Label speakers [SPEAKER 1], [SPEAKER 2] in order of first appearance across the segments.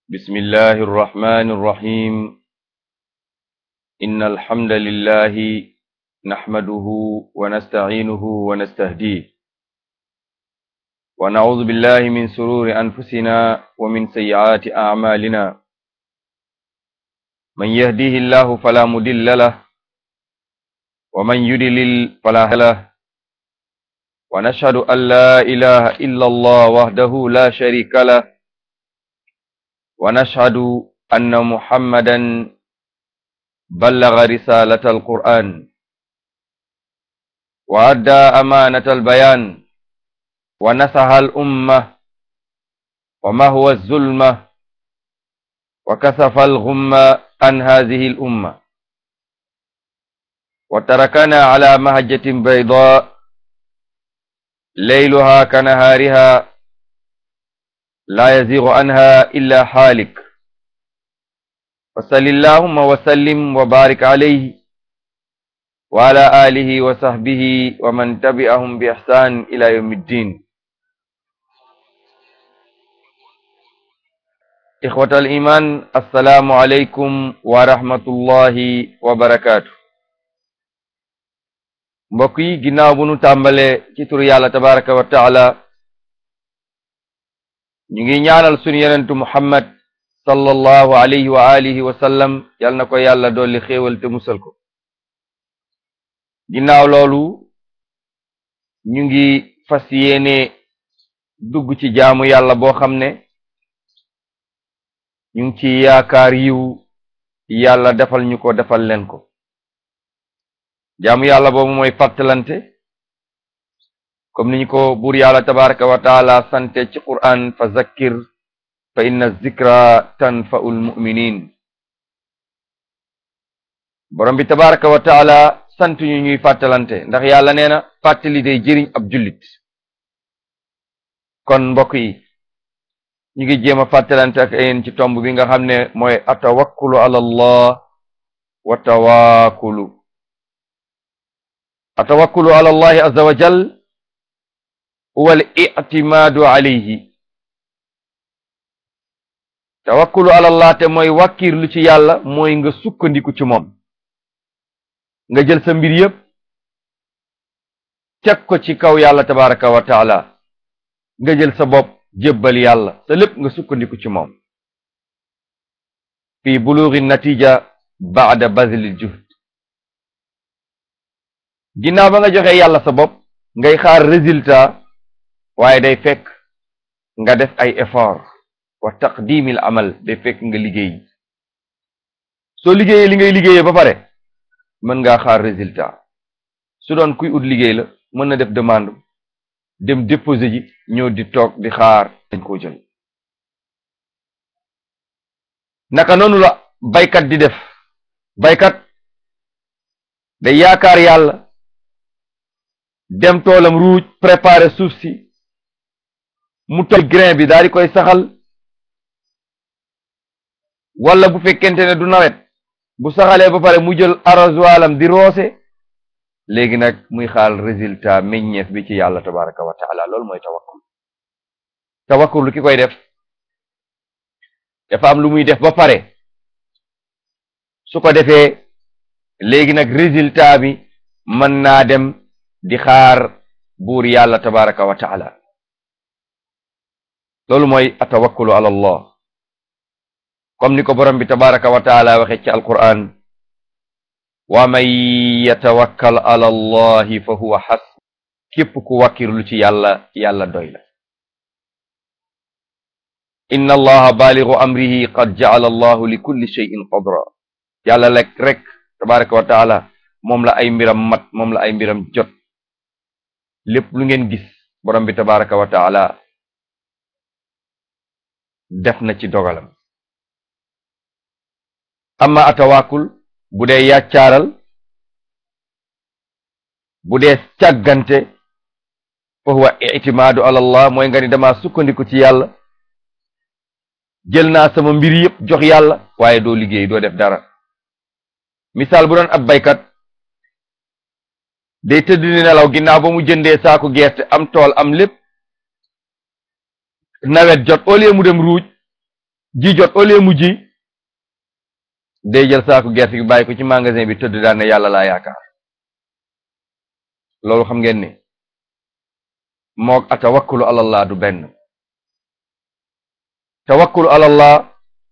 [SPEAKER 1] بسم الله الرحمن الرحيم إن الحمد لله نحمده ونستعينه ونستهديه ونعوذ بالله من سرور أنفسنا ومن سيئات أعمالنا من يهديه الله فلا مضل له ومن يضلل فلا هادي له ونشهد أن لا إله إلا الله وحده لا شريك له ونشهد أن محمدا بلغ رسالة القرآن وأدى أمانة البيان ونصح الأمة وما هو الظلمة وكسف الغمة عن هذه الأمة وتركنا على مهجة بيضاء ليلها كنهارها لا يزيغ عنها إلا حالك وصل اللهم وسلم وبارك عليه وعلى آله وصحبه ومن تبعهم بإحسان إلى يوم الدين إخوة الإيمان السلام عليكم ورحمة الله وبركاته mbokk yi ginnaaw bu nu tàmbalee ci turu yàlla tabaraka wa taala ñu ngi ñaanal sunu yenentu muhammad sallallahu alayhi wa alihi wa sallam yal na ko yàlla dolli xéewal te musal ko ginnaaw loolu ñu ngi fas yéene dugg ci jaamu yàlla boo xam ne ñu ngi ci yaakaar yiw yàlla defal ñu ko defal leen ko jaamu yàlla boobu mooy fàttalante comme ni ñu ko buur yàlla tabaraka wa taala sante ci qur'an fa zakkir fa inna zikra tanfa'ul mu'minin borom bi tabaraka wa taala sant ñu ñuy fàttalante ndax yàlla nee na fàttali day jëriñ ab jullit kon mbokk yi ñu ngi jéem a fàttalante ak yéen ci tomb bi nga xam ne mooy atawakkulu ala allah wa tawaakulu atawakkulu ala allahi azza wa jal huwa al i'timaadu alayhi tawakkulu ala allah te mooy wàkkirlu ci yàlla mooy nga sukkandiku ci moom nga jël sa mbir yépp teg ko ci kaw yàlla tabaraka wa taala nga jël sa bopp jébbal yàlla sa lépp nga sukkandiku ci moom fi bulugi natija baada bazlil juhd ginnaaw ba nga joxe yàlla sa bopp ngay xaar résultat waaye day fekk nga def ay effort wa taqdimil amal day fekk nga liggéey soo liggéeyee li ngay liggéeyee ba pare mën ngaa xaar résultat su doon kuy ut liggéey la mën na def demande dem déposer ji ñëw di toog di xaar dañ koo jël naka noonu la baykat di def baykat day yaakaar yàlla dem toolam ruuj préparer suuf si mu toll grain bi daal di koy saxal wala bu fekkente ne du nawet bu saxalee ba pare mu jël arrosoiram di roose léegi nag muy xaal résultat meññeef bi ci yàlla tabaraka wa taala loolu mooy tawakkul tawakkul lu ki koy def dafa am lu muy def ba pare su ko defee léegi nag résultat bi mën naa dem di xaar buur yàlla tabaraka wa taala loolu mooy atawakkulu ala allah comme ni ko borom bi tabaraka wa taala waxe ci alquran wa man yatawakkal ala allahi fa huwa xas képp ku wakkirlu ci yàlla yàlla doy la inna allaha baaligu amrihi qad ja'ala allahu li kulli shay'in qadra yàlla lekk rek tabaraka wa taala moom la ay mbiram mat moom la ay mbiram jot lépp lu ngeen gis borom bi tabaraka wa taala def na ci dogalam amma atawaakul bu dee yàccaaral bu dee càggante fa huwa itimaadu ala allah mooy nga ni dama sukkandiku ci yàlla jël naa sama mbir yépp jox yàlla waaye doo liggéey doo def dara misaal bu doon ab baykat day tëdd di nelaw ginnaaw ba mu jëndee saaku gerte am tool am lépp nawet jot au lieu mu dem ruuj ji jot au lieu mu ji day jël saaku gerte gi bàyyi ko ci magasin bi tëdd daan ne yàlla laa yaakaar loolu xam ngeen ni moog a tawakkulu alallah du benn tawakkulu alallah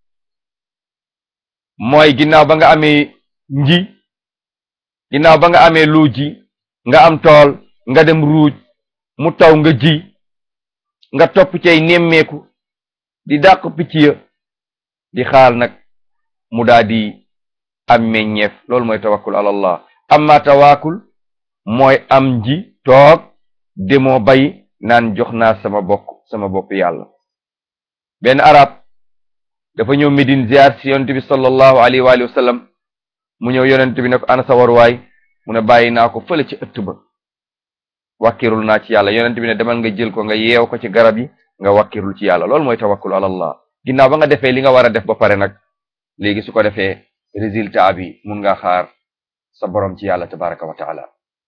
[SPEAKER 1] mooy ginnaaw ba nga amee nji ginnaaw ba nga amee lu ji nga am tool nga dem ruuj mu taw nga ji nga topp cay nemmeeku di dàq picc ya di xaal nag mu daa di am meññeef loolu mooy tawakkul alallah amma tawakkul mooy am ji toog demoo bay naan jox naa sama bokk sama bopp yàlla benn arab dafa ñëw Medine ziar si yonent bi sallallahu alayhi wa alihi wa sallam mu ñëw yonent bi ne ko ana sa waruwaay mu ne bàyyi naa ko fële ci ëtt ba wàkkirul naa ci yàlla yonent bi ne demal nga jël ko nga yeew ko ci garab yi nga wàkkirul ci yàlla loolu mooy tawakkul alallah ginnaaw ba nga defee li nga war a def ba pare nag léegi su ko defee résultat bi mun nga xaar sa borom ci yàlla tabaraka wa taala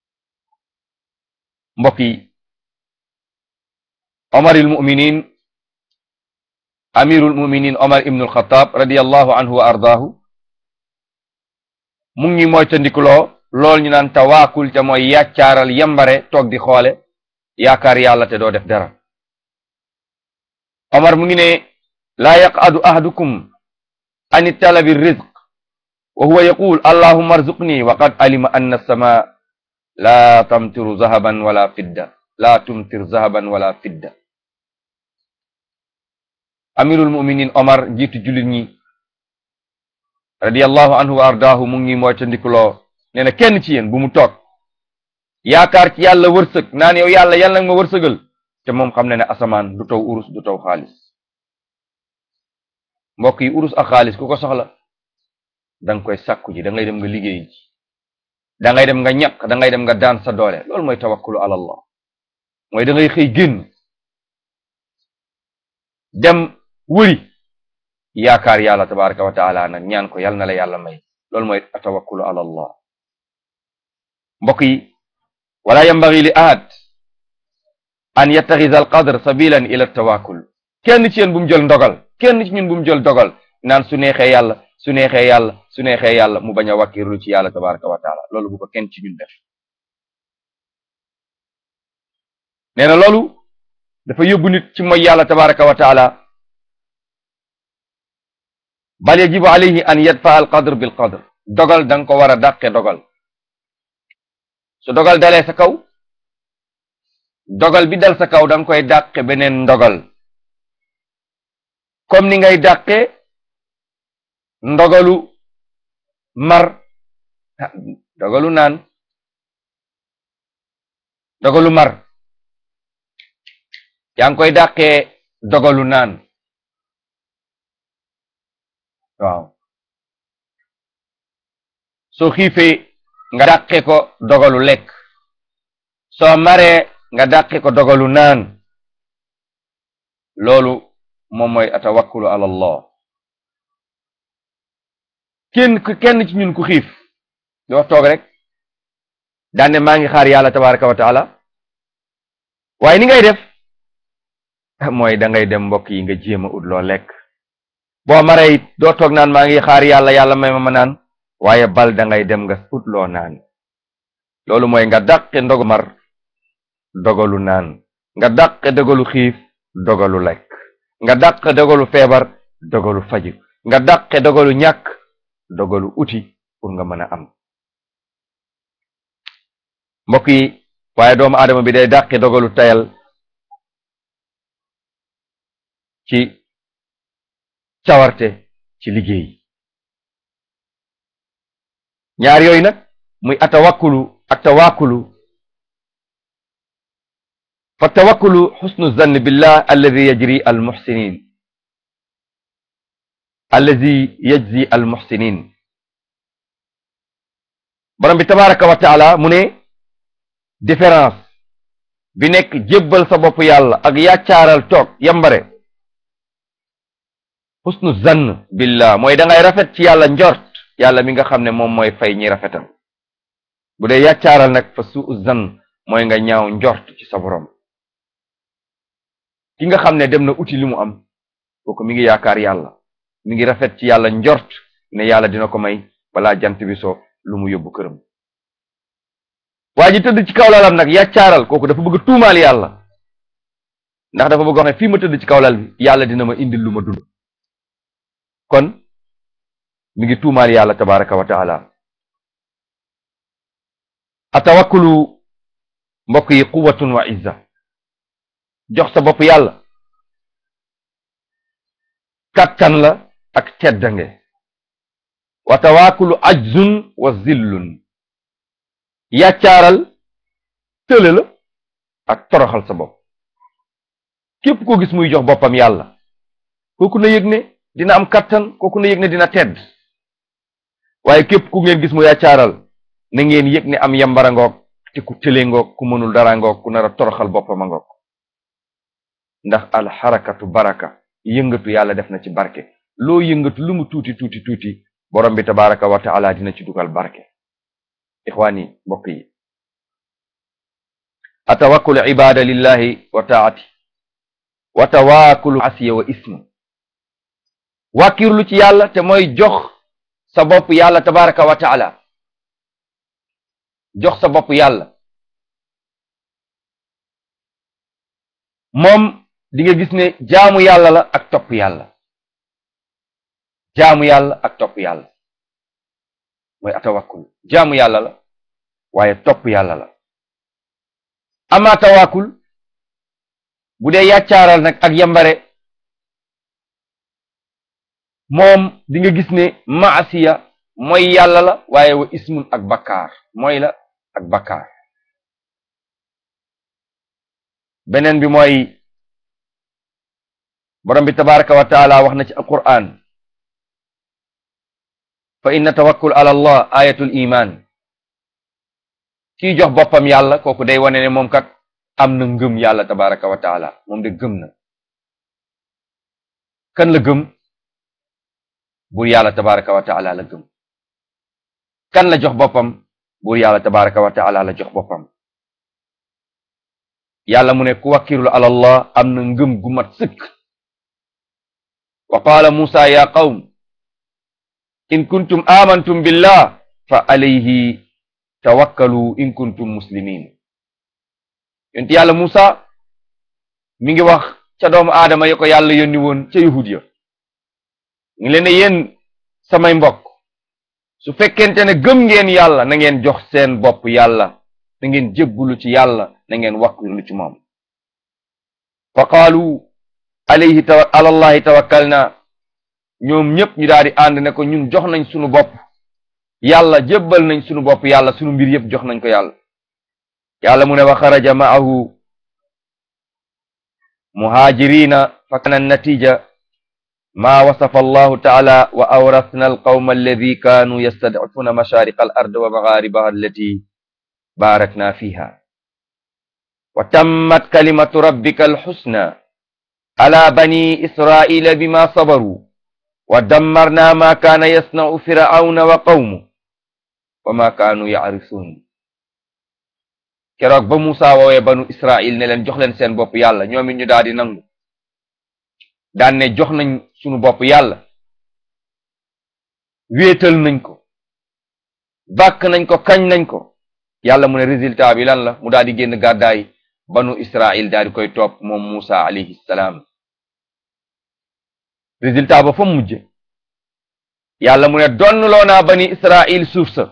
[SPEAKER 1] mbokk yi omaril muminin amirul muminin omar ibnul xataab radiallahu anhu wa ardaahu mu ngi mooy tandikuloo lool ñu naan tawaakul te mooy yàccaaral yambare toog di xoole yaakaar yàlla te doo def dara omar mu ngi ne laa yaqadu ahadukum an talabi rizq wa huwa yaqul allahumma arzuqni wa qad alima anna as-samaa laa tamtiru zahaban wala fidda laa tumtir zahaban wala fidda amirul muminin omar njiitu jullit ñi radiyallahu anhu wa ardaahu mu ngi mooy tandikuloo nee na kenn ci yéen bu mu toog yaakaar ci yàlla wërsëg naan yow yàlla yàlla nga ma wërsëgal te moom xam ne ne asamaan du taw urus du taw xaalis mbokk yi urus ak xaalis ku ko soxla danga koy sàkku ji da ngay dem nga liggéey ji da ngay dem nga ñaq da ngay dem nga daan sa doole loolu mooy tawakkulu ala allah mooy da ngay xëy génn dem wëri yaakaar yàlla tabaraka wa taala nag ñaan ko yal na la yàlla may loolu mooy tawakkulu ala allah mbokk yi wala yambagi li ahad an yattaxisa al qadr sabilan ila tawakkul kenn ci yéen bu mu jël ndogal kenn ci ñun bu mu jël dogal naan su neexee yàlla su neexee yàlla su neexee yàlla mu bañ a wàkkirlu ci yàlla tabaraka wa taala loolu bu ko kenn ci ñun def nee na loolu dafa yóbbu nit ci mooy yàlla tabaraka wa taala bal yajibu alayhi an yadfa al qadr bil qadr dogal da nga ko war a dàqe dogal su dogal dalee sa kaw dogal bi dal sa kaw da nga koy dàqe beneen ndogal comme ni ngay dàqe ndogalu mar dogalu naan dogalu mar yaa ngi koy dàqee dogalu naan waaw soo xiifee nga dàqe ko dogalu lekk soo maree nga dàqe ko dogalu naan loolu moom mooy atawakkulu ala allah kenn kenn ci ñun ku xiif doo toog rek daane maa ngi xaar yàlla tabaraka wa taala waaye ni ngay def mooy da ngay dem mbokk yi nga jéem a ut loo lekk boo maree it doo toog naan maa ngi xaar yàlla yàlla may ma ma naan waaye bal da ngay dem nga ut loo naan loolu mooy nga dàqe ndogu mar dogalu naan nga dàqe dogalu xiif dogalu lekk nga dàqe dogalu feebar dogalu faju nga dàqe dogalu ñàkk dogalu uti pour nga mën a am mbokk yi waaye doomu aadama bi day dàqe dogalu tayal ci cawarte ci liggéey ñaar yooyu nag muy atawakkulu ak tawakkulu fa tawakkulu xusnu zann billah alladi yajri al muxsinin alladi yajzi al muxsinin borom bi tabaraka wa taala mu ne différence bi nekk jébbal sa bopp yàlla ak yàccaaral toog yambare xusnu zann billah mooy da ngay rafet ci yàlla njort yàlla mi nga xam ne moom mooy fay ñi rafetal bu dee yàccaaral nag fa suu zann mooy nga ñaaw njort ci sa borom ki nga xam ne dem na uti li mu am kooku mi ngi yaakaar yàlla mi ngi rafet ci yàlla njort ne yàlla dina ko may balaa jant bi so lu mu yóbbu këram waa ji tëdd ci kaw lalam nag yàccaaral kooku dafa bëgg tuumaal yàlla ndax dafa bëgg wax ne fii ma tëdd ci kaw lal bi yàlla dina ma indil lu ma dund kon mi ngi tuumaal yàlla tabaraka wa taala atawakkulu mbokk yi quwwatun wa izza jox sa bopp yàlla kattan la ak teddange wa tawakkulu ajzun wa zillun yàccaaral tële la ak toroxal sa bopp képp koo gis muy jox boppam yàlla kooku na yëg ne dina am kattan kooku na yëg ne dina tedd waaye képp ku ngeen gis mu yàccaaral na ngeen yëg ne am yambara ngoog te ku tële ngoog ku mënul dara ngoog ku nar a toroxal boppam a ngoog ndax alxarakatu baraka yëngatu yàlla def na ci barke loo yëngatu lu mu tuuti tuuti tuuti borom bi tabaraka wa taala dina ci dugal barke ixwaani mbokk yi atawakkulu ibada lillahi wa taati wa tawakkulu asiya wa ismu wàkkirlu ci yàlla te mooy jox sa bopp yàlla tabaraka wa taala jox sa bopp yàlla moom di nga gis ne jaamu yàlla la ak topp yàlla jaamu yàlla ak topp yàlla mooy atawakkul jaamu yàlla la waaye topp yàlla la ama tawakkul bu dee yàccaaral nag ak yambare moom di nga gis ne maasiya mooy yàlla la waaye wa ismun ak bakkaar mooy la ak bakkaar beneen bi mooy borom bi tabaraka wa taala wax na ci alquran fa inna tawakkul ala allah ayatul iman kii jox boppam yàlla kooku day wane ne moom kat am na ngëm yàlla tabaraka wa taala moom de gëm na kan la gëm buur yàlla tabaraka wa taala la gëm kan la jox boppam buur yàlla tabaraka wa taala la jox boppam yàlla mu ne ku wakkirlu ala allah am na ngëm gu mat sëkk wa qaala muusa ya qawm in kuntum amantum billah fa alayhi tawakkalu in kuntum muslimin yonti yàlla muusa mi ngi wax ca doomu aadama yi ko yàlla yónni woon ca yahud ya ngi leen ne yéen samay mbokk su fekkente ne gëm ngeen yàlla na ngeen jox seen bopp yàlla na ngeen jébbulu ci yàlla na ngeen wakkirlu ci moom fa qaalu alayhi tawa alallahi tawakkalna ñoom ñëpp ñu daal di ànd ne ko ñun jox nañ sunu bopp yàlla jébbal nañ sunu bopp yàlla sunu mbir yëpp jox nañ ko yàlla yàlla mu ne wa xaraja ma'ahu muhaajirina fa kana natija ma wasafa allahu taala wa awrasna alqawma alladi kaanu yastadcifuna mashariqa al ard wa magharibaha allati barakna fiha wa tammat kalimatu rabbika alxusna ala bani israila bima sabaru wa dammarna ma kaana yasna'u firawna wa qawmu wa ma kaanu yacrisuun keroog ba Musa woowee banu Israil ne leen jox leen seen bopp yàlla ñoom it ñu daal di nangu daan ne jox nañ sunu bopp yàlla wéetal nañ ko bàkk nañ ko kañ nañ ko yàlla mu ne résultat bi lan la mu daal di génn gàddaay banu Israil daal di koy topp moom Musa alayhi salaam résultat ba fa mujje yàlla mu ne donnloo naa bani Israil suuf sa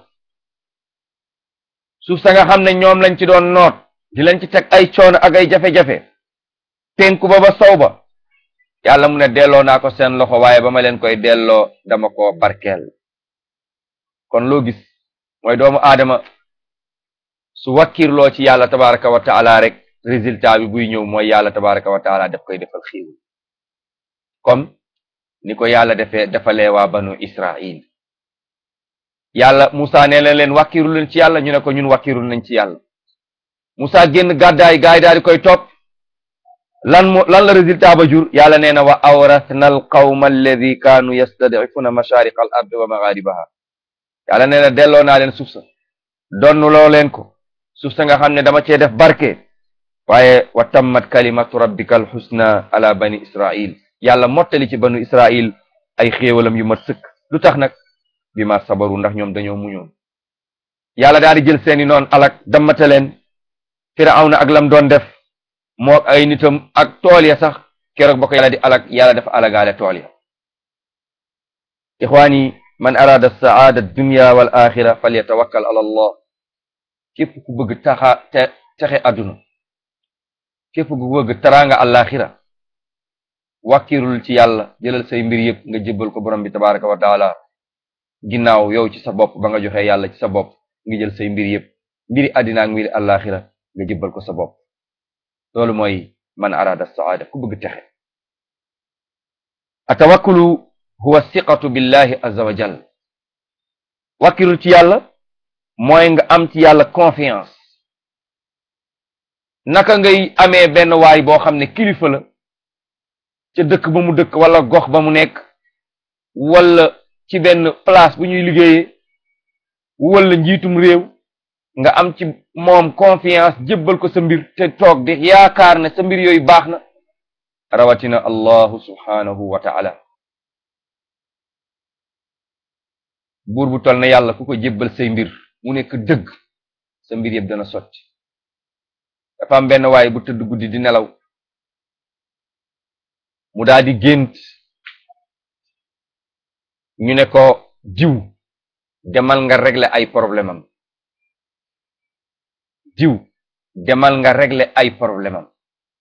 [SPEAKER 1] suuf sa nga xam ne ñoom lañ ci doon noot di lañ ci teg ay coono ak ay jafe-jafe penku ba ba sow ba yàlla mu ne delloo naa ko seen loxo waaye ba ma leen koy delloo dama ko barkeel kon loo gis mooy doomu aadama su wakkirloo ci yàlla tabaraka wa taala rek résultat bi buy ñëw mooy yàlla tabaraka wa taala daf koy defal xiiw comme ni ko yàlla defee defalee waa banu Israil yàlla Musa nee na leen wàkkiru leen ci yàlla ñu ne ko ñun wàkkiru nañ ci yàlla Musa génn gàddaay gaay daal di koy topp lan mo lan la résultat ba jur yàlla nee na wa awrasna al qawma alladi kaanu yastadifuna mashariqa al ard wa magharibaha yàlla nee na delloo naa leen suuf sa donnuloo leen ko suuf sa nga xam ne dama cee def barke waaye wa tammat kalimatu rabbika al husna ala bani israil yàlla mottali ci banu israil ay xéewalam yu mat sëkk lu tax nag bi ma sabaru ndax ñoom dañoo muñoon yàlla daal di jël seeni noon alak dammate leen firawna ak lam doon def moo ay nitam ak tool ya sax keroog ba ko yàlla di alak yàlla dafa alagaale tool ya ixwaani man arada saada dunya wal axira falyatawakkal ala allah képp ku bëgg taxa te texe àdduna képp ku bëgg taraanga àllaaxira wàkkirul ci yàlla jëlal say mbir yëpp nga jébbal ko borom bi tabaraka wa taala ginnaaw yow ci sa bopp ba nga joxe yàlla ci sa bopp nga jël say mbir yëpp mbiri àddina ak mbiri àllaaxira nga jébbal ko sa bopp loolu mooy man arada saada ku bëgg texe atawakkulu huwa siqatu billahi azza wa jal wàkkirul ci yàlla mooy nga am ci yàlla confiance naka ngay amee benn waay boo xam ne kilifa la ca dëkk ba mu dëkk wala gox ba mu nekk wala ci benn place bu ñuy liggéeyee wala njiitum réew nga am ci moom confiance jébbal ko sa mbir te toog di yaakaar ne sa mbir yooyu baax na rawatina allahu subhanahu wa ta'ala buur bu tol na yàlla ku ko jébbal say mbir mu nekk dëgg sa mbir yëpp dana sotti dafa am benn waay bu tëdd guddi di nelaw mu daal di gént ñu ne ko diw demal nga régler ay problème am diw demal nga régler ay problème am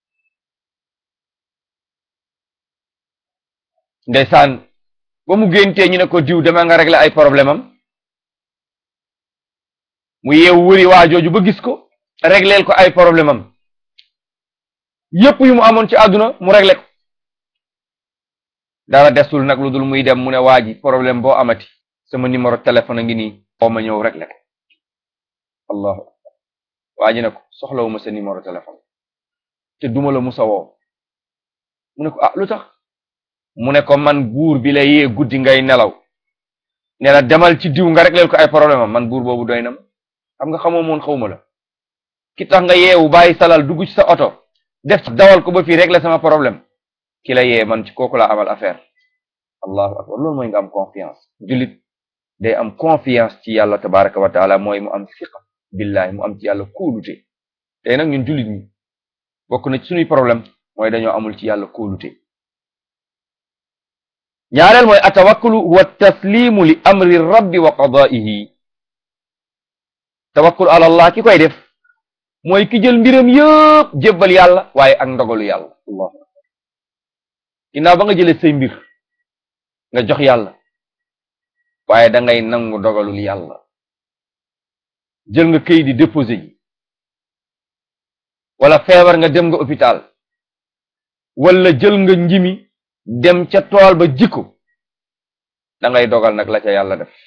[SPEAKER 1] ndeysaan ba mu géntee ñu ne ko diw demal nga régler ay problème am mu yeewu wëri waa jooju ba gis ko régleel ko ay problème am yépp yu mu amoon ci àdduna mu réglé ko dara desul nag lu dul muy dem mu ne waa ji problème boo amati sama numéro téléphone a ngi nii boo ma ñëw réglé ko allahu akbar waa ji ne ko soxlawuma sa numéro téléphone te duma la musa woo mu ne ko ah lu tax mu ne ko man buur bi la yee guddi ngay nelaw ne la demal ci diw nga régleel ko ay problème am man buur boobu doy na ma xam nga xamoo moon xawma la ki tax nga yeewu bàyyi salal dugg ci sa oto def ci dawal ko ba fii régler sama problème ki la yee man ci kooku la amal affaire allahu akbar loolu mooy nga am confiance jullit day am confiance ci yàlla tabaraka wa taala mooy mu am siqa billahi mu am ci yàlla kóolute tey nag ñun jullit ñi bokk na ci suñuy problème mooy dañoo amul ci yàlla kóolute ñaareel mooy atawakkulu huwa taslimu li amri rabbi wa qadaihi tawakkul ala allah ki koy def mooy ki jël mbiram yëpp jébbal yàlla waaye ak ndogalu yàlla allahu akbar ginnaaw ba nga jëlee say mbir nga jox yàlla waaye da ngay nangu dogalul yàlla jël nga këy di déposé ji wala feebar nga dem nga hôpital wala jël nga njimi dem ca tool ba jikko da ngay dogal nag la ca yàlla def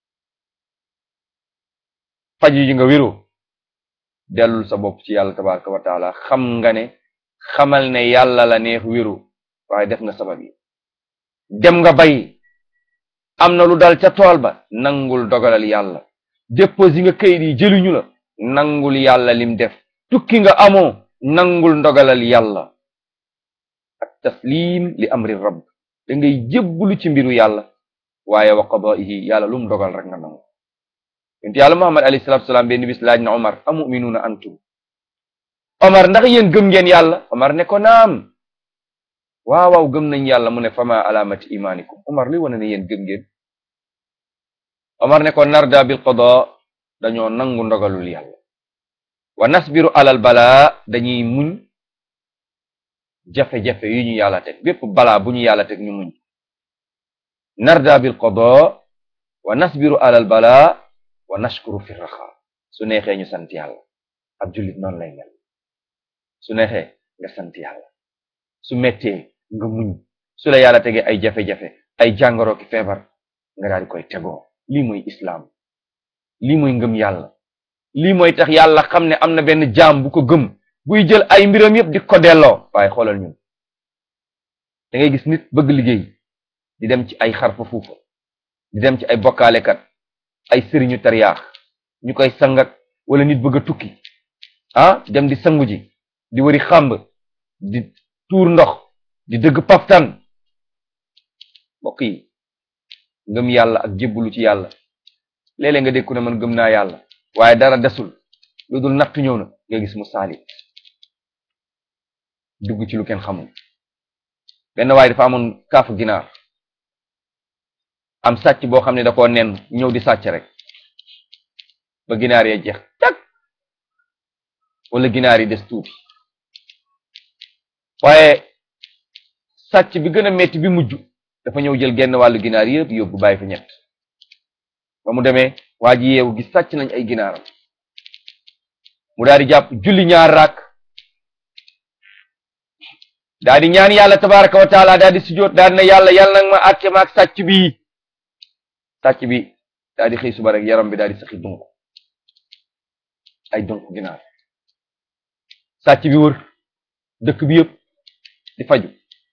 [SPEAKER 1] faju ji nga wéroo dellul sa bopp ci yàlla tabaraka wa taala xam nga ne xamal ne yàlla la neex wéru waaye def nga sabab yi dem nga bay am na lu dal ca tool ba nangul dogalal yàlla déposé nga kayit yi jëluñu la nangul yàlla lim def tukki nga amoo nangul ndogalal yàlla ak taslim li amri rabb da ngay jébbulu ci mbiru yàlla waaye wa qadaihi yàlla lum dogal rek nga nangu yonent yàlla muhammad alayhi salatu salaam benn bis laaj na omar amuminuuna antum omar ndax yéen gëm ngeen yàlla omar ne ko naam waaw waaw gëm nañ yàlla mu ne fama alaamati imaanikum omar luy wane ne yéen gëm ngeen omar ne ko narda bil qada dañoo nangu ndogalul yàlla wa nasbiru alal balaa dañuy muñ jafe-jafe yu ñu yàlla teg bépp balaa bu ñu yàlla teg ñu muñ narda bil qada wa nasbiru alal balaa wa nashkuru fi raxa su neexee ñu sant yàlla ab jullit noonu lay mel su neexee nga sant yàlla su mettee nga muñ su la yàlla tegee ay jafe-jafe ay jàngoro ki feebar nga daal di koy tegoo lii mooy islaam lii mooy ngëm yàlla lii mooy tax yàlla xam ne am na benn jaam bu ko gëm buy jël ay mbiram yépp di ko delloo waaye xoolal ñun da ngay gis nit bëgg liggéey di dem ci ay xarfa fuufa di dem ci ay bokkaalekat ay sëriñu tariyaax ñu koy sangat wala nit bëgg a tukki ah dem di sangu ji di wari xàmb di tuur ndox di dëgg paftan mbokk yi ngëm yàlla ak jébbalu ci yàlla léeg-léeg nga dégg ku ne man gëm naa yàlla waaye dara desul lu dul nattu ñëw na nga gis mu saalit dugg ci lu kenn xamul benn waaye dafa amoon kaafu ginaar am sàcc boo xam ne da koo nen ñëw di sàcc rek ba ginaar yee jeex tak wala ginaar yi des tuuti waaye sàcc bi gën a metti bi mujj dafa ñëw jël genn wàllu ginaar yëpp yóbbu bàyyi fa ñett ba mu demee waa ji yeewu gis sàcc nañ ay ginaaram mu daal di jàpp julli ñaar raak daal di ñaan yàlla tabaraka wa taala daal di sujjóot daal di ne yàlla yàlla nag ma àtte ma ak sàcc bi sàcc bi daal di xëy suba rek yaram bi daal di saxi dunk ay dunk ginaar sàcc bi wër dëkk bi yëpp di faju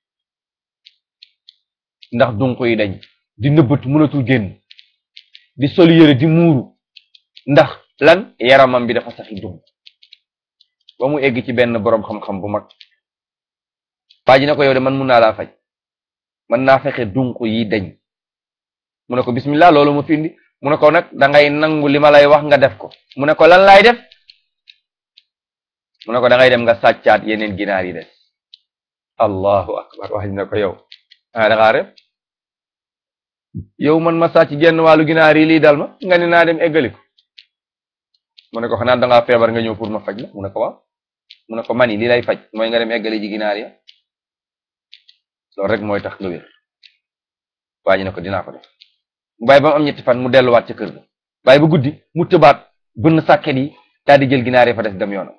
[SPEAKER 1] ndax dunk yi dañ di nëbbatu mënatul génn di sol yëre di muuru ndax lan yaramam bi dafa saxi dunk ba mu egg ci benn boroom xam-xam bu mag waa ji ne ko yow de man mun naa laa faj mën naa fexe dunk yi dañ mu ne ko bismillah loolu ma findi mu ne ko nag da ngay nangu li ma lay wax nga def ko mu ne ko lan laay def mu ne ko da ngay dem nga sàccaat yeneen ginaar yi des allahu akbar wax ne ko yow ah da ngaa ref yow man ma sàcc genn wàllu ginaar yi lii dal ma nga ne naa dem eggali ko mu ne ko xanaa da ngaa feebar nga ñëw pour ma faj la mu ne ko waaw mu ne ko mani lii lay faj mooy nga dem eggali ji ginaar ya loolu rek mooy tax nga wér waa ji ne ko dinaa ko def mu bàyyi ba mu am ñetti fan mu delluwaat ca kër ga bàyyi ba guddi mu tëbaat bënn sàkket yi daal di jël ginaar yi fa des dem yoonam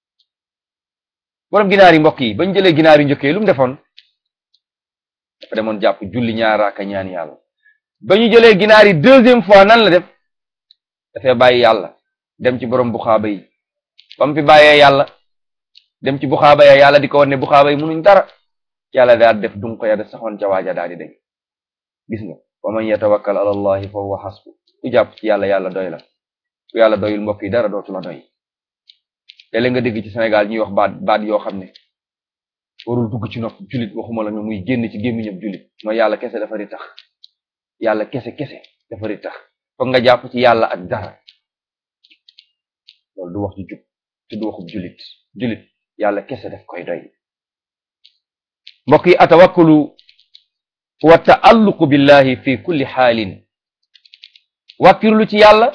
[SPEAKER 1] borom ginaar yi mbokk yi bañ jëlee ginaar yu njëkkee lu mu defoon dafa demoon jàpp julli ñaaraaka ñaan yàlla ba ñu jëlee ginaar yi deuxième fois nan la def dafay bàyyi yàlla dem ci borom buxaaba yi ba mu fi bàyyee yàlla dem ci buxaaba ya yàlla di ko wan ne buxaaba yi munuñ dara yàlla daal def dun ko ya da saxoon ca waaja daal di dañ gis nga wa man yatawakkal ala allahi fa huwa hasbu ku jàpp ci yàlla yàlla doy la ku yàlla doyul mbokk yi dara dootu la doy léeg-léeg nga dégg ci Sénégal ñuy wax baat baat yoo xam ne warul dugg ci nopp jullit waxuma la nga muy génn ci gémmiñam jullit mooy yàlla kese dafa di tax yàlla kese kese dafa di tax foog nga jàpp ci yàlla ak dara loolu du wax ju jub te du waxub jullit jullit yàlla kese daf koy doy mbokk yi atawakkulu wa taalluqu billahi fi kulli xaalin wàkkirlu ci yàlla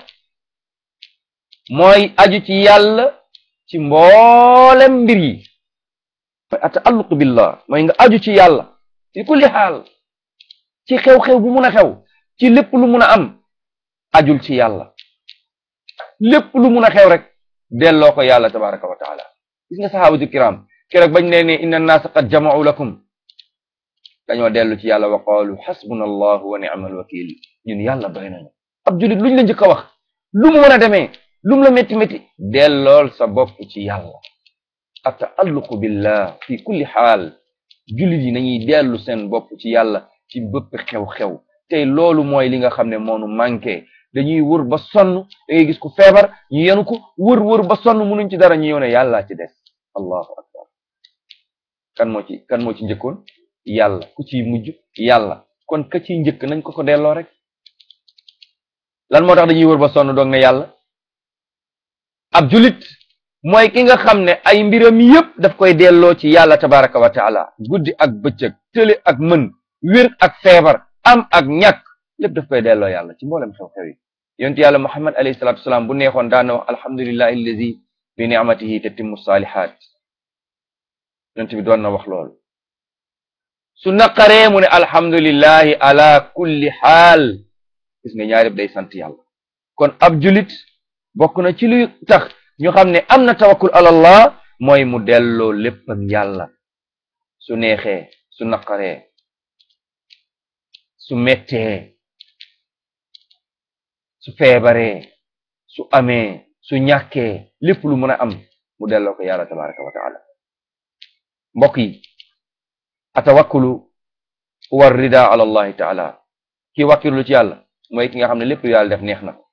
[SPEAKER 1] mooy aju ci yàlla ci mboolem mbir yi mooy ataalluqu billah mooy nga aju ci yàlla fi kulli xaal ci xew-xew bu mun a xew ci lépp lu mun a am ajul ci yàlla lépp lu mun a xew rek delloo ko yàlla tabaraka wa taala gis nga sahabatu kiram keroog bañ nee ne inna annaasa qad jama'u lakum dañoo dellu ci yàlla wa qaalu xasbuna allahu wa ni'mal wakil ñun yàlla doy nañu ab julit luñ la njëkk a wax lu mu mën a demee lu mu la métti métti dellool sa bopp ci yàlla ataalluqu billah fi kulli xaal julit yi nañuy dellu seen bopp ci yàlla ci bëpp xew-xew tey loolu mooy li nga xam ne moonu manqué dañuy wër ba sonn da ngay gis ku feebar ñu yenu ko wër wër ba sonn munuñ ci dara ñu yow ne yàllaa ci des allahu akbar kan moo ci kan moo ci njëkkoon yàlla ku ciy mujj yàlla kon ka ciy njëkk nañ ko ko delloo rek lan moo tax dañuy wër ba sonn doog ne yàlla ab julit mooy ki nga xam ne ay mbiram yépp daf koy delloo ci yàlla tabaraka wa taala guddi ak bëccëg tële ak mën wér ak feebar am ak ñàkk lépp daf koy delloo yàlla ci mboolem xew-xew yi yonent yàlla muhammad alayhi salatu wasalaam bu neexoon daan na wax alhamdulillahi allazi bi ni'matihi tatimmu salihat yonent bi doon na wax loolu su naqaree mu ne alhamdulillahi ala kulli xaal gis nga ñaari day sant yàlla kon ab julit bokk na ci luy tax ñu xam ne am na tawakkul ala allah mooy mu delloo léppam yàlla su neexee su naqaree su mettee su feebaree su amee su ñàkkee lépp lu mën a am mu delloo ko yàlla tabaraka wa taala mbokk yi atawakkulu huwa rida ala allahi taala ki wàkkirlu ci yàlla mooy ki nga xam ne lépp lu yàlla def neex na ko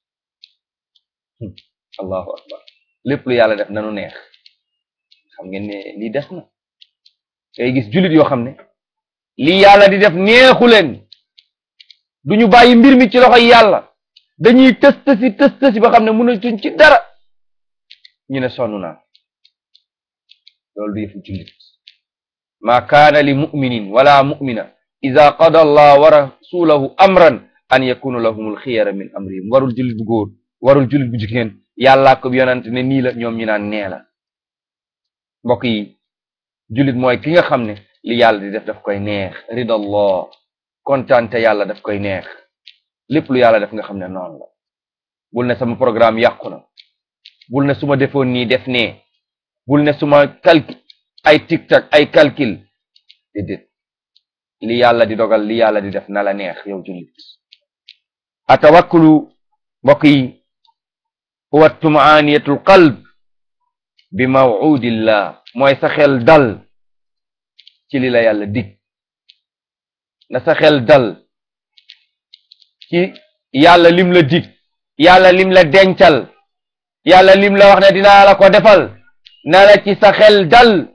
[SPEAKER 1] allahu akbar lépp lu yàlla def nanu neex xam ngeen ne lii des na ngay gis jullit yoo xam ne lii yàlla di def neexu leen du ñu bàyyi mbir mi ci loxoy yàlla dañuy tës tësi tës tësi ba xam ne mënatuñ ci dara ñu ne sonn naa loolu du yëfu jullit ma kaana li muminin wala mumina ida qada allah wa rasulahu amran an yakunu lahumul xiyara min amrihim warul jullit bu góor warul jullit bu jigéen yàllaa ko yonante ne nii la ñoom ñu naan nee la mbokk yi jullit mooy ki nga xam ne li yàlla di def daf koy neex ridallah kontaante yàlla daf koy neex lépp lu yàlla def nga xam ne noonu la bul ne sama programme yàqu na bul ne su ma defoon nii def nee bul ne suma calcul ay tic-tac ay calcul déedéet li yàlla di dogal li yàlla di def na la neex yow jullit atawakkulu mbokk yi huwa tumaaniyatul qalb bi maw'udillah mooy sa xel dal ci li la yàlla dig na sa xel dal ci yàlla lim la dig yàlla lim la dencal yàlla lim la wax ne dinaa la ko defal na la ci sa xel dal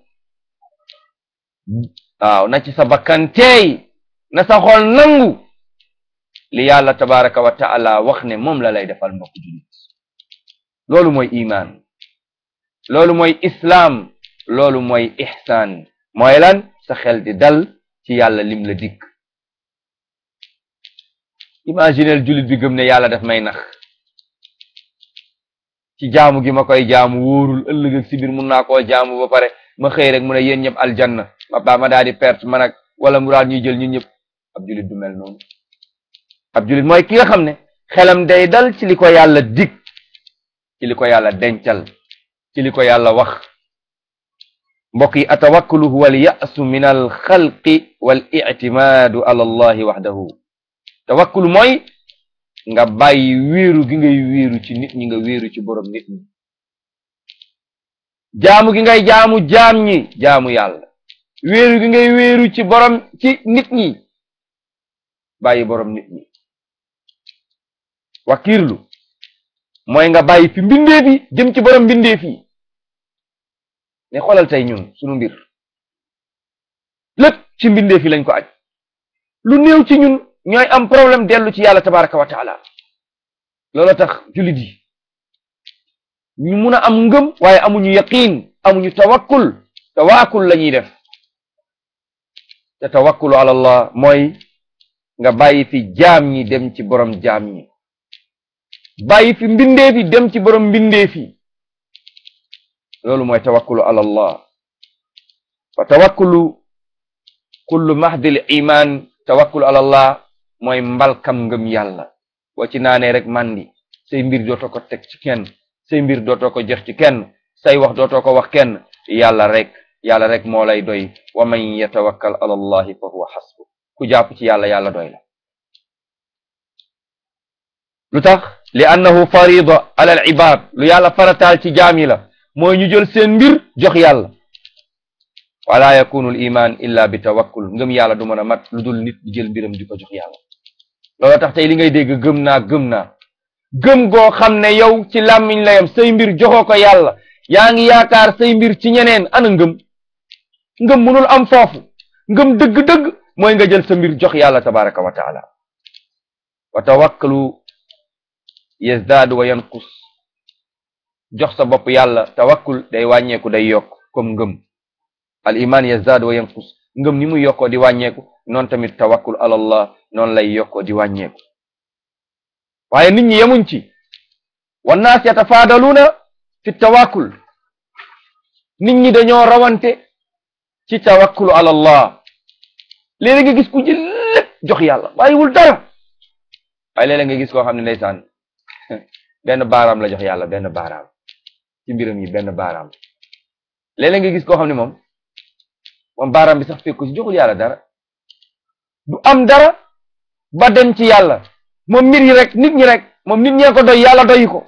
[SPEAKER 1] waaw na ci sa bakkan teey na sa xol nangu li yàlla tabaraka wa taala wax ne moom la lay defal mbokk julit loolu mooy iman loolu mooy islaam loolu mooy ihsaan mooy lan sa xel di dal ci yàlla lim la dikk imaginel julit bi gëm ne yàlla daf may nax ci jaamu gi ma koy jaamu wóorul ëllëg ak si biir mun naa koo jaamu ba pare ma xëy rek mu ne yéen ñëpp aljanna ma baa ma daal di perte man ak wala mu daal ñuy jël ñun ñëpp ab julit du mel noonu ab julit mooy ki nga xam ne xelam day dal ci li ko yàlla dig ci li ko yàlla dencal ci li ko yàlla wax mbokk yi atawakkulu huwa al ya'su min al xalqi wal i'timaadu ala allahi waxdahu tawakkulu mooy nga bàyyi wéeru gi ngay wéeru ci nit ñi nga wéeru ci borom nit ñi jaamu gi ngay jaamu jaam ñi jaamu yàlla wéeru gi ngay wéeru ci borom ci nit ñi bàyyi borom nit ñi wakiirlu mooy nga bàyyi fi mbindeef yi jëm ci borom mbindeef yi ne xoolal tey ñun sunu mbir lépp ci mbindeef yi lañ ko aj lu néew ci ñun ñooy am problème dellu ci yàlla tabaraka wa taala loolu tax jullit yi ñu mun a am ngëm waaye amuñu yaqiin amuñu tawakkul tawakkul la ñuy def te tawakkulu ala allah mooy nga bàyyi fi jaam ñi dem ci borom jaam ñi bàyyi fi mbindeef yi dem ci borom mbindeef yi loolu mooy tawakkulu ala allah fa tawakkulu kullu mahdil iman tawakkulu ala allah mooy mbalkam ngëm yàlla boo ci naanee rek mandi say mbir dootoo ko teg ci kenn say mbir dootoo ko jox ci kenn say wax dootoo ko wax kenn yàlla rek yàlla rek moo lay doy wa man yatawakkal ala allahi fa huwa xasbu ku jàpp ci yàlla yàlla doy la lu tax li annahu farida ala al ibad lu yàlla farataal ci jaam yi la mooy ñu jël seen mbir jox yàlla wala yakunu al iman illa bi tawakkul ngëm yàlla du mën a mat lu dul nit di jël mbiram di ko jox yàlla loolu tax tey li ngay dégg gëm naa gëm naa gëm goo xam ne yow ci làmmiñ la yam say mbir joxoo ko yàlla yaa ngi yaakaar say mbir ci ñeneen ana ngëm ngëm munul am foofu ngëm dëgg-dëgg mooy nga jël sa mbir jox yàlla tabaraka wa taala wa tawakkalu yazdaadu wa yanqus jox sa bopp yàlla tawakkul day wàññeeku day yokk comme ngëm al iman yazdaadu wa yanqus ngëm ni muy yokkoo di wàññeeku noonu tamit tawakkul ala allah noonu lay yokkoo di wàññeeku waaye nit ñi yemuñ ci wannaas yatafaadaluuna fi tawakkul nit ñi dañoo rawante ci tawakkulu ala allah léeg-léeg nga gis ku jël lépp jox yàlla bàyyiwul dara waaye léeg-léeg nga gis koo xam ne ndeysaan benn baaraam la jox yàlla benn baaraam ci mbiram yi benn baaraam léeg-léeg nga gis koo xam ne moom moom baaraam bi sax fekku ci joxul yàlla dara du am dara ba dem ci yàlla moom mbir yi rek nit ñi rek moom nit ñee ko doy yàlla doy ko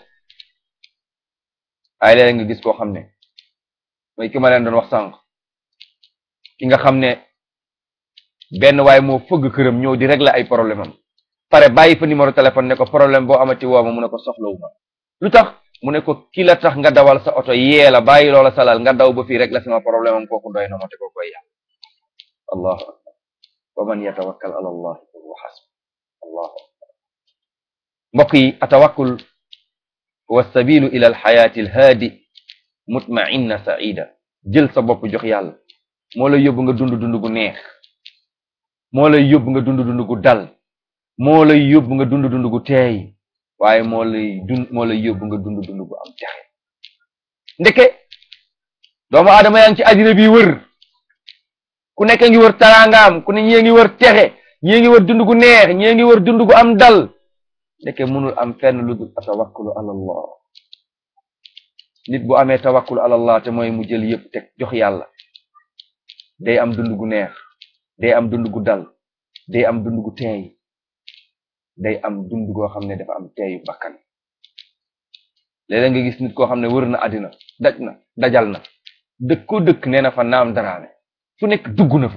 [SPEAKER 1] waaye léeg-léeg nga gis koo xam ne mooy ki ma leen doon wax sànq ki nga xam ne benn waaye moo fëgg këram ñëw di régler ay problème am pare bàyyi fa numéro téléphone ne ko problème boo amati woo ma mu ne ko soxlawu ma lu tax mu ne ko ki la tax nga dawal sa oto yee la bàyyi loola salal nga daw ba fii rek la sama problème am kooku doy na ma te ko koy yàlla allahu akbar wa man yatawakkal ala allah fa huwa hasbu allahu akbar mbokk yi atawakkul huwa sabilu ila alxayaati alhaadi mutmainna saida jël sa bopp jox yàlla moo lay yóbbu nga dund dund gu neex moo lay yóbbu nga dund dund gu dal moo lay yóbbu nga dund dund gu teey waaye moo lay dund moo lay yóbbu nga dund dund gu am texe ndeke doomu aadama yaa ngi ci àddina bi wër ku nekk ngi wër taraangaam ku ne ñii ngi wër texe ñii ngi wër dund gu neex ñii ngi wër dund gu am dal ndeke mënul am fenn lu dul atawakkulu ala allah nit bu amee tawakkul ala allah te mooy mu jël yëpp teg jox yàlla day am dund gu neex day am dund gu dal day am dund gu teey day am dund goo xam ne dafa am teeyu bakkan léeg-léeg nga gis nit koo xam ne wër na àddina daj na dajal na dëkk ko dëkk nee na fa naam daraame fu nekk dugg na fa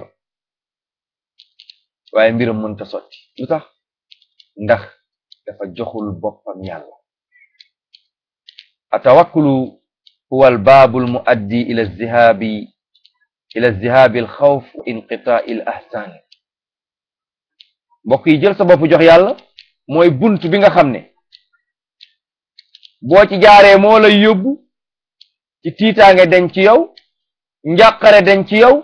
[SPEAKER 1] waaye mbiram mënta sotti lu tax ndax dafa joxul boppam yàlla atawakkulu huwa albaabu almuaddi ila zihabi ila zihabi alxawf wa inqitaai al ahsan mbokk yi jël sa bopp jox yàlla mooy bunt bi nga xam ne boo ci jaaree moo lay yóbbu ci tiitaange dañ ci yow njàqare dañ ci yow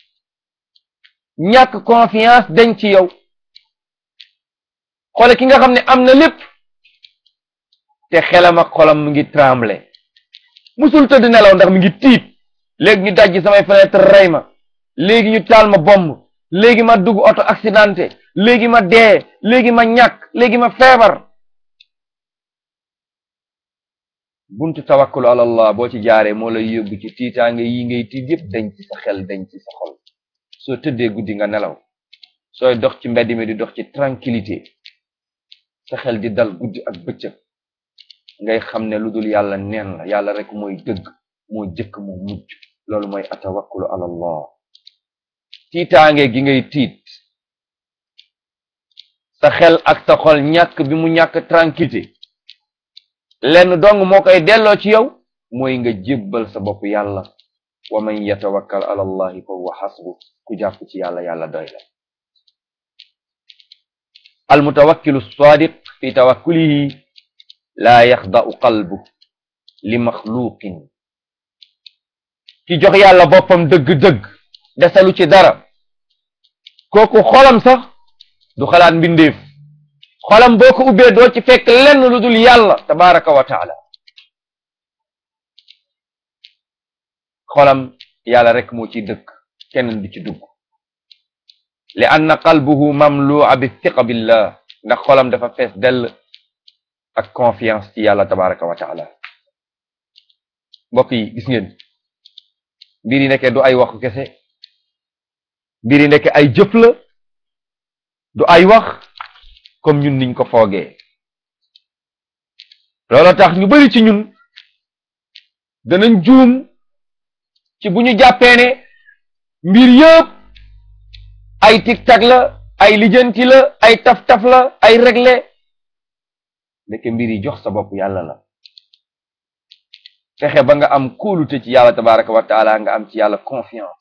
[SPEAKER 1] ñàkk confiance dañ ci yow xoole ki nga xam ne am na lépp te xelam ak xolam mu ngi tremble musul tëdd nelaw ndax mi ngi tiit léegi ñu dajji samay fenêtre rey ma léegi ñu taal ma bomb léegi ma dugg oto accidenté léegi ma dee léegi ma ñàkk léegi ma feebar buntu tawakkulu ala allah boo ci jaaree moo lay yóbbu ci tiitaange yi ngay tiit yëpp dañ ci sa xel dañ ci sa xol soo tëddee guddi nga nelaw sooy dox ci mbedd mi di dox ci tranquillité sa xel di dal guddi ak bëccëg ngay xam ne lu dul yàlla neen la yàlla rek mooy dëgg moo jëkk moo mujj loolu mooy atawakkulu ala allah tiitaange gi ngay tiit sa xel ak sa xol ñàkk bi mu ñàkk tranquillité lenn dong moo koy delloo ci yow mooy nga jébbal sa bopp yàlla wa man yatawakkal ala allahi fa huwa xasbu ku jàpp ci yàlla yàlla doy la almutawakkilu sadiq fi tawakkulihi laa yaxda'u qalbu li maxluqin ki jox yàlla boppam dëgg-dëgg desalu ci dara kooku xolam sax du xalaat mbindeef xolam boo ko ubbee doo ci fekk lenn lu dul yàlla tabaraka wa taala xolam yàlla rek moo ci dëkk keneen du ci dugg li anna qalbuhu mamlu'a bi thiqa billah ndax xolam dafa fees dell ak confiance ci yàlla tabaraka wa taala mbokk yi gis ngeen mbir yi nekkee du ay waxu kese mbir yi nekkee ay jëf la du ay wax comme ñun niñ ko foogee loolu tax ñu bari ci ñun danañ juum ci bu ñu jàppee ne mbir yëpp ay tic-tac la ay lijjanti la ay taf-taf la ay réglé ndeke mbir yi jox sa bopp yàlla la fexe ba nga am kóolute ci yàlla tabaraka wa taala nga am ci yàlla confiance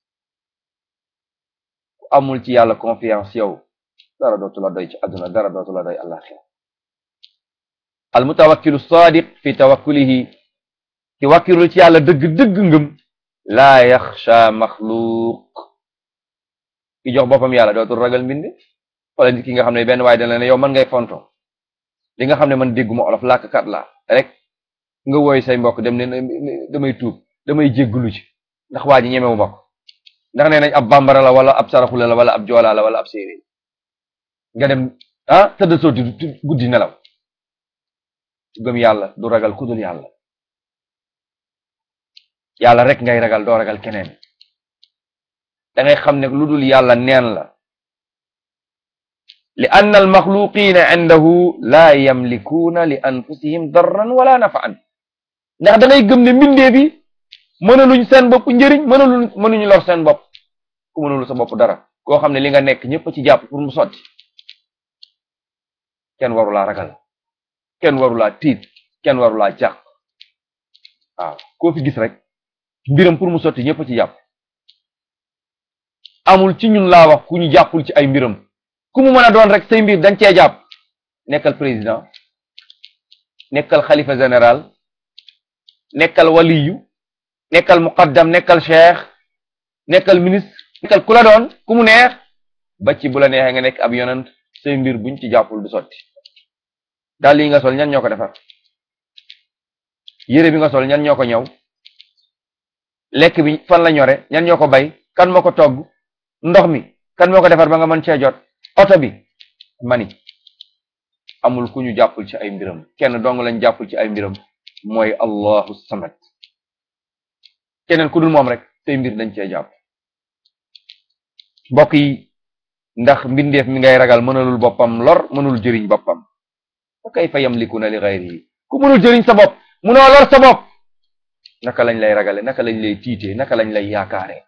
[SPEAKER 1] ku amul ci yàlla confiance yow dara dootu la doy ci àdduna dara dootu la doy àllaxira al mutawakkilu sadiq fi tawakkulihi ki wakkirul ci yàlla dëgg-dëgg ngëm laa yaxsha maxluuq ki jox boppam yàlla dootul ragal mbind wala nit ki nga xam ne benn waaye dana ne yow man ngay fonto li nga xam ne man dégguma olof làkkat la rek nga woy say mbokk dem ne damay tuub damay jégglu ci ndax waa ji ñemewu ma ko ndax nee nañ ab bambara la wala ab saraxule la wala ab joolaa la wala ab séeréer nga dem ah tëdd sooti guddi nelaw gëm yàlla du ragal kudul yàlla yàlla rek ngay ragal doo ragal keneen da ngay xam ne lu dul yàlla neen la li anna almaxluqina indahu laa yamlikuuna li anfusihim darran wala nafaan ndax da ngay gëm ne mbindee bi mënaluñ seen bopp njëriñ mënaluñ mënuñu lor seen bopp ku mënulu sa bopp dara koo xam ne li nga nekk ñëpp ci jàpp pour mu sotti kenn warulaa ragal kenn warulaa tiit kenn warulaa jàq waaw koo fi gis rek mbiram pour mu sotti ñëpp ci jàpp amul ci ñun laa wax ku ñu jàppul ci ay mbiram ku mu mën a doon rek say mbir dañ cee jàpp nekkal président nekkal xalifa général nekkal waliyu nekkal muqaddam nekkal cheikh nekkal ministre nekkal ku la doon ku mu neex ba ci bu la neexee nga nekk ab yonent say mbir buñ ci jàppul du sotti daal yi nga sol ñan ñoo ko defar yére bi nga sol ñan ñoo ko ñëw lekk bi fan la ñore ñan ñoo ko bay kan moo ko togg ndox mi kan moo ko defar ba nga mën cee jot oto bi mani amul ku ñu jàppul ci ay mbiram kenn dong lañ jàppul ci ay mbiram mooy allahu samad keneen ku dul moom rek say mbir dañ cee jàpp mbokk yi ndax mbindeef mi ngay ragal mënalul boppam lor mënul jëriñ boppam fa kayfa yamlikuna li ghayrihi ku mënul jëriñ sa bopp munoo lor sa bopp naka lañ lay ragale naka lañ lay tiitee naka lañ lay yaakaare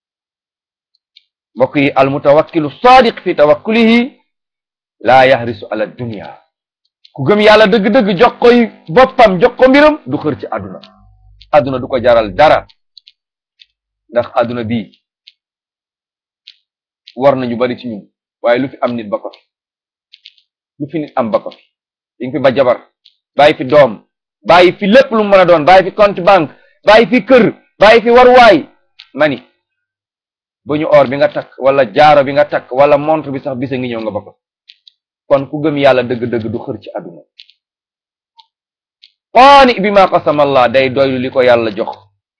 [SPEAKER 1] mbokk yi almutawakkilu sadiq fi tawakkulihi laa yahrisu ala dunya ku gëm yàlla dëgg-dëgg jox koy boppam jox ko mbiram du xër ci àdduna àdduna du ko jaral dara ndax àdduna bii war nañu bari ci ñun waaye lu fi am nit ba ko fi lu fi nit am ba ko fi di nga fi ba jabar bàyyi fi doom bàyyi fi lépp lu mu mën a doon bàyyi fi compte banque bàyyi fi kër bàyyi fi waruwaay mani ba ñu or bi nga takk wala jaaro bi nga takk wala montre bi sax bisa ngi ñëw nga ba ko kon ku gëm yàlla dëgg-dëgg du xër ci àdduna qaani bi ma qasama allah day doylu li ko yàlla jox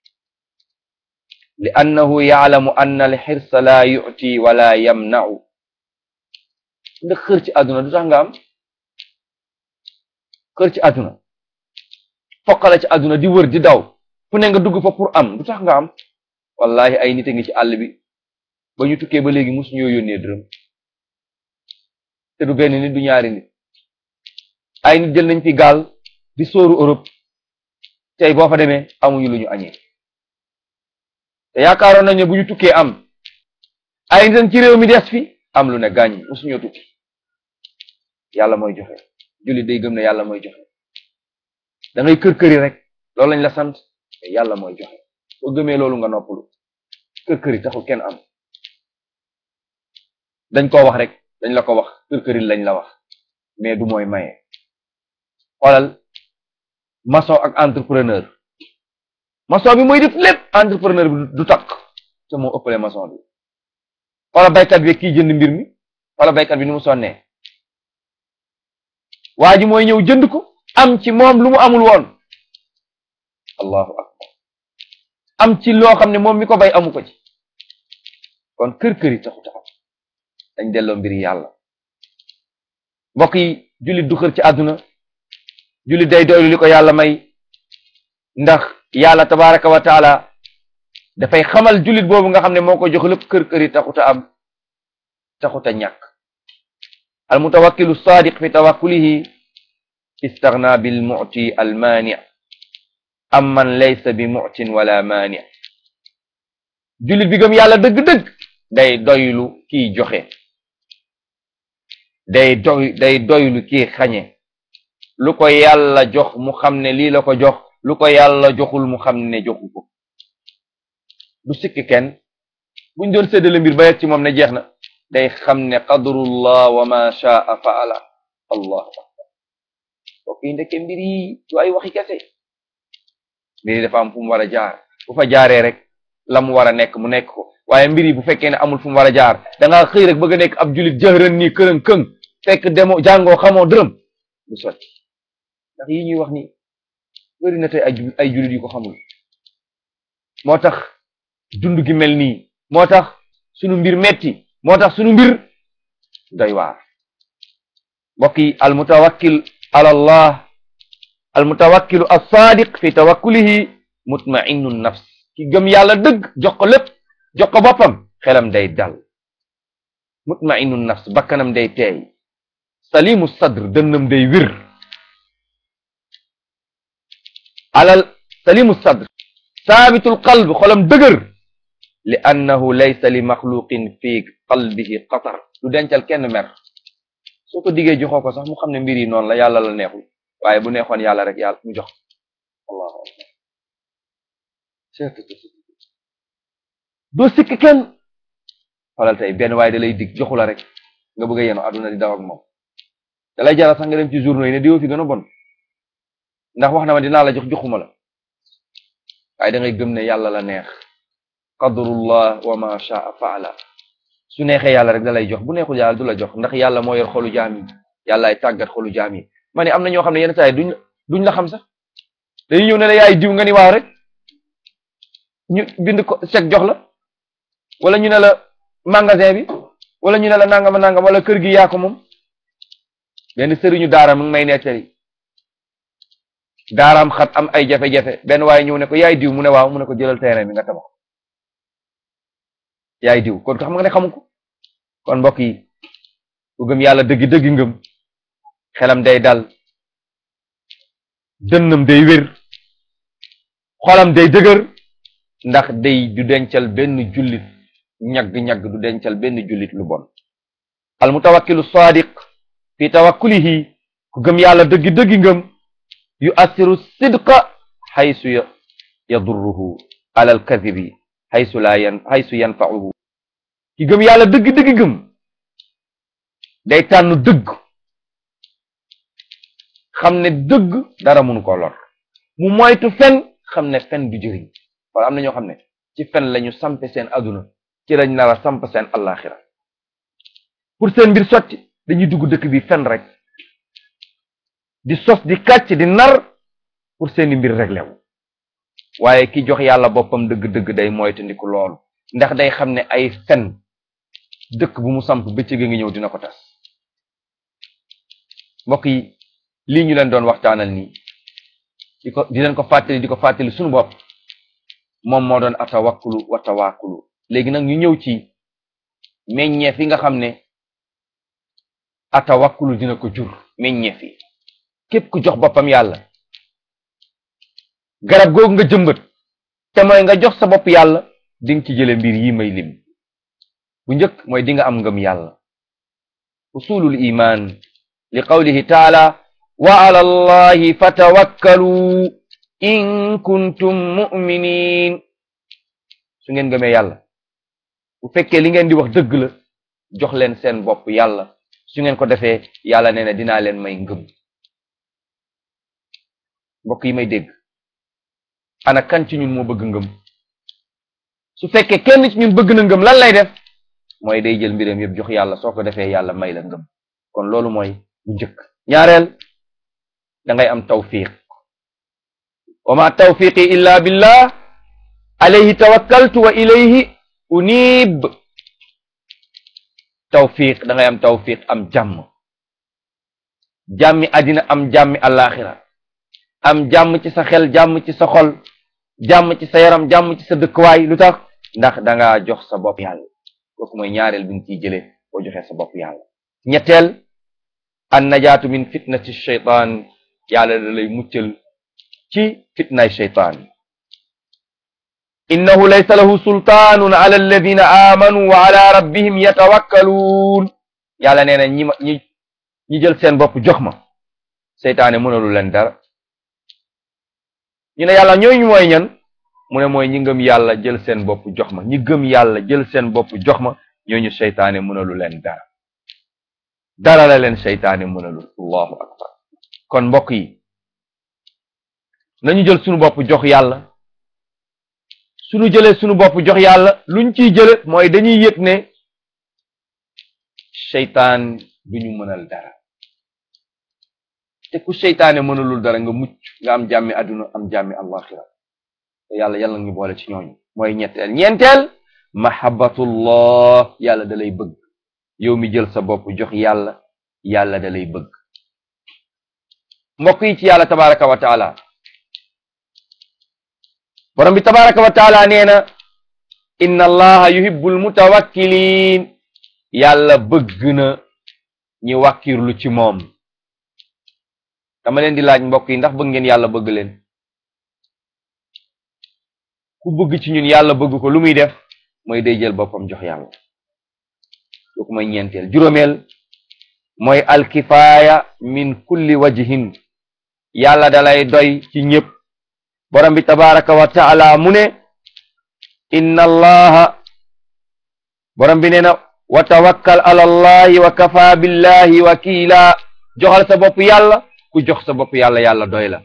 [SPEAKER 1] li annahu yaalamu anna al xirsa laa yu'ti wala yamna'u ndax xër ci àdduna du tax nga am xër ci àdduna foqala ci àdduna di wër di daw fu ne nga dugg fa pour am du tax nga am wallahi ay nit a ngi ci àll bi ba ñu tukkee ba léegi musu ñoo yónnee dërëm te du benn nit du ñaari nit ay nit jël nañ fi gaal di sóoru Europe tey boo fa demee amuñu lu ñu añee te yaakaaroon nañ ne bu ñu tukkee am ay nit ci réew mi des fi am lu ne gàññ musuñoo tukki yàlla mooy joxe jullit day gëm ne yàlla mooy joxe da ngay kër këri rek loolu lañ la sant te yàlla mooy joxe soo gëmee loolu nga noppalu kër këri taxul kenn am dañ koo wax rek dañ la ko wax kër këri lañ la wax mais du mooy maye xoolal maçon ak entrepreneur maçon bi mooy def lépp entrepreneur bi du takk te moo ëppale maçon bi xoolal baykat bi kii jënd mbir mi xoolal baykat bi ni mu sonnee waa ji mooy ñëw jënd ko am ci moom lu mu amul woon allahu akbar am ci loo xam ne moom mi ko bay amu ko ci kon kër kër yi taxu taxaw dañ delloo mbiri yàlla mbokk yi jullit du xër ci àdduna jullit day doylu li ko yàlla may ndax yàlla tabaraka wa taala dafay xamal jullit boobu nga xam ne moo ko jox lépp kër kër yi taxuta am taxuta ñàkk al mutawakkilu sadiq fi tawakkulihi istaghna bil mu'ti al mani am man laysa bi mu'tin wala mani jullit bi gëm yàlla dëgg-dëgg day doylu kiy joxe day doy day doylu kii xañe lu ko yàlla jox mu xam ne lii la ko jox lu ko yàlla joxul mu xam ne joxu ko du sikk kenn buñ doon séddale mbir ba yegg ci moom ne jeex na day xam ne qadrullah wa ma shaa faala allahu akbar bokk yi ndeke mbir yi du ay waxi kese mbir yi dafa am fu mu war a jaar bu fa jaaree rek la mu war a nekk mu nekk ko waaye mbir yi bu fekkee ne amul fu mu war a jaar da ngaa xëy rek bëgg a nekk ab julit jëhran nii kërën këng fekk demo jàngoo xamoo dërëm du sotti ndax yi ñuy wax ni bëri na tey ay ay julit yu ko xamul moo tax dund gi mel nii moo tax sunu mbir metti moo tax sunu mbir doy waar mbokk yi al mutawakkil ala allah al mutawakkilu as-sadiq fi tawakkulihi mutma'innu nafs ki gëm yàlla dëgg jox ko lépp jox ko boppam xelam day dal mutma'innu nafs bakkanam day teey salimu sadr dënnam day wir alal salimu sadr saabitul qalb xolam dëgër li annahu laysa li maxluqin fi qalbihi qatar du dencal kenn mer soo ko diggee joxoo ko sax mu xam ne mbir yi noonu la yàlla la neexul waaye bu neexoon yàlla rek yàlla mu jox allahu akbar doo sikk kenn xoolal tey benn waaye da lay dig joxu la rek nga bëgg a yenu àdduna di daw ak moom da lay jaral sax nga dem ci journaux yi ne diwoo fi gën a bon ndax wax na ma dinaa la jox joxuma la waaye da ngay gëm ne yàlla la neex qadrullah wa ma shaa faala su neexee yàlla rek da lay jox bu neexul yàlla du la jox ndax yàlla moo yor xolu jaam yi yàllaay tàggat xolu jaam yi ma ne am na ñoo xam ne yenn saa yi duñ duñ la xam sax dañuy ñëw ne la yaay diw nga ni waaw rek ñu bind ko chèque jox la wala ñu ne la magasin bi wala ñu ne la nangama nangam wala kër gi yaa ko moom benn sëriñu daara mu ngi may nettali daaraam xat am ay jafe-jafe benn waaye ñëw ne ko yaay diw mu ne waaw mu ne ko jëlal terrain bi nga tabax yaay diw kon xam nga ne xamu ko kon mbokk yi ku gëm yàlla dëggi dëggi ngëm xelam day dal dënnam day wér xolam day dëgër ndax day du dencal benn jullit ñagg-ñagg du dencal benn jullit lu bon al mutawakkilu sadiq fi tawakkulihi ku gëm yàlla dëggi dëggi ngëm yu assiru sidqa xaysu yadurruhu ala al kadibi xaysu laa yan xaysu yanfa'uhu ki gëm yàlla dëggi dëggi ngëm day tànn dëgg xam ne dëgg dara mënu ko lor mu moytu fen xam ne fen du jëriñ wala am na ñoo xam ne ci fen lañu sampe seen aduna ci lañ nar a samp seen allaxira pour seen mbir sotti dañuy dugg dëkk bi fen rek di sos di kàcc di nar pour seeni mbir réglé wu waaye ki jox yàlla boppam dëgg-dëgg day moytandiku loolu ndax day xam ne ay fen dëkk bu mu samp bëccëg a ngi ñëw dina ko tas mbokk yi lii ñu leen doon waxtaanal nii di ko di leen ko fàttali di ko fàttali suñu bopp moom moo doon atawakkulu wa tawakkulu léegi nag ñu ñëw ci meññeef yi nga xam ne atawakkulu dina ko jur meññeef yi képp ku jox boppam yàlla garab googu nga jëmbat te mooy nga jox sa bopp yàlla di nga ci jële mbir yi may lim bu njëkk mooy di nga am ngëm yàlla usulul iman li qawlihi taala wa ala allahi fatawakkalu in kuntum mu'minin su ngeen gëmee yàlla bu fekkee li ngeen di wax dëgg la jox leen seen bopp yàlla su ngeen ko defee yàlla nee na dinaa leen may ngëm mbokk yi may dégg ana kan ci ñun moo bëgg ngëm su fekkee kenn ci ñun bëgg na ngëm lan lay def mooy day jël mbiram yëpp jox yàlla soo ko defee yàlla may la ngëm kon loolu mooy bu njëkk ñaareel da ngay am tawfiq wa ma tawfiqi illa billah alayhi tawakkaltu wa ilayhi unib tawfiq da ngay am tawfiq am jàmm jàmmi àddina am jàmmi alaxira am jàmm ci sa xel jàmm ci sa xol jàmm ci sa yaram jàmm ci sa dëkkwaay lu tax ndax da ngaa jox sa bopp yàlla kooku mooy ñaareel bi nga ciy jëlee boo joxee sa bopp yàlla ñetteel an najaatu min fitnati shaytaan yàlla da lay muccal ci fitnaay shaytaan innahu laysa lahu sultaanun ala alladina amanu wa ala rabbihim yatawakkaluun yàlla nee na ñi ma ñi ñi jël seen bopp jox ma seytaane mënalu leen dara ñu ne yàlla ñooñu mooy ñan mu ne mooy ñi ngëm yàlla jël seen bopp jox ma ñi gëm yàlla jël seen bopp jox ma ñooñu seytaane mënalu leen dara dara la leen seytaane mënalul allahu akbar kon mbokk yi nañu jël sunu bopp jox yàlla sunu jëlee sunu bopp jox yàlla luñ ciy jële mooy dañuy yëg ne seytaan duñu mënal dara te ku seytaane mënalul dara nga mucc nga am jàmmi àdduna am jàmmi alaxira te yàlla yàlla ñu boole ci ñooñu mooy ñetteel ñeenteel mahabbatullah yàlla da lay bëgg yow mi jël sa bopp jox yàlla yàlla da lay bëgg mbokk yi ci yàlla tabaraka wa taala borom bi tabaraka wa taala nee na inna allaha yuhibbul mutawakkilin yàlla bëgg na ñi wàkkirlu ci moom dama leen di laaj mbokk yi ndax bëgg ngeen yàlla bëgg leen ku bëgg ci ñun yàlla bëgg ko lu muy def mooy day jël boppam jox yàlla kooku mooy ñeenteel juróomeel mooy alkifaaya min kulli wajhin yàlla dalay doy ci ñëpp borom bi tabaraka wa taala mu ne inna allaha borom bi nee na wa tawakkal ala allahi wa kafa billahi wakila joxal sa bopp yàlla ku jox sa bopp yàlla yàlla doy la